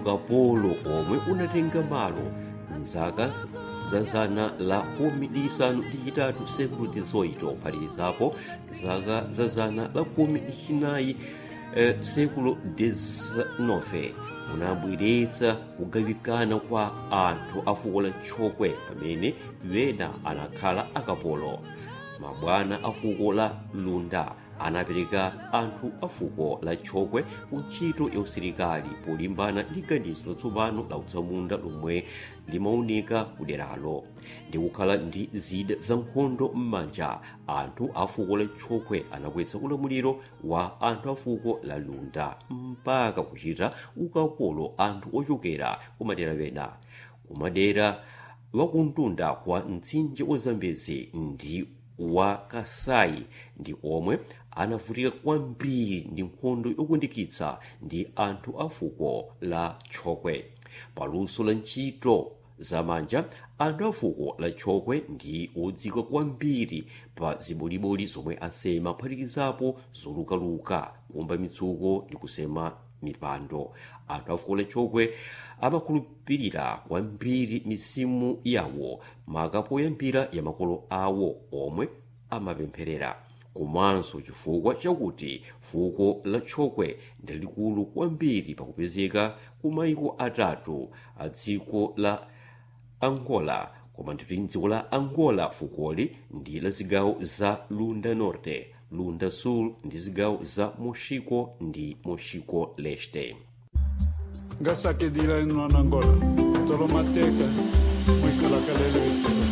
ukapolo omwe unatenga malo mzaka za zana la khumi ndi chisanu ndi chitatu sekulu tizoito kuphatikizapo zaka za zana la khumi ndi chinayi eh, sekulu 19 unabweretsa kugawikana kwa anthu a fuko la tchokwe pamene wena anakhala akapolo mabwana a fuko la lunda anapereka anthu a fuko la tchokwe ku ntchito ya usilikali polimbana ndi ganizo latsopano la utsamunda lomwe limaoneka kuderalo ndi kukhala ndi zida za nkhondo m'manja anthu a fuko la tchokwe anakwetsa ulamuliro wa anthu a fuko la lunda mpaka kuchita ukapolo anthu ochokera kumadera wena kumadera wakuntunda kwa mtsinje wa zambezi ndi wa kasai ndi omwe anavutika kwambiri ndi nkhondo yokundikitsa ndi anthu a fuko la tchokwe paluso la ntchito zamanja anthu a fuko la tchokwe ndi odziwika kwambiri pa zibodibodi zomwe asema kuphatikizapo zolukaluka kumba mitsuko ndi kusema mipando anthu a fuko la tchokwe amakhulupirira kwambiri misimu yawo maka poyambira ya makolo awo omwe amapempherera komanso chifukwa chakuti fuko la tchokwe ndi likulu kwambiri pakupezeka ku maiko atatu a dziko la angola koma nditi mdziko la angola fukoli ndi la zigawo za lunda norte lunda sul ndi zigawo za moxico ndi moxico leste nga sakedila no angola tolo mateka mwikalakalele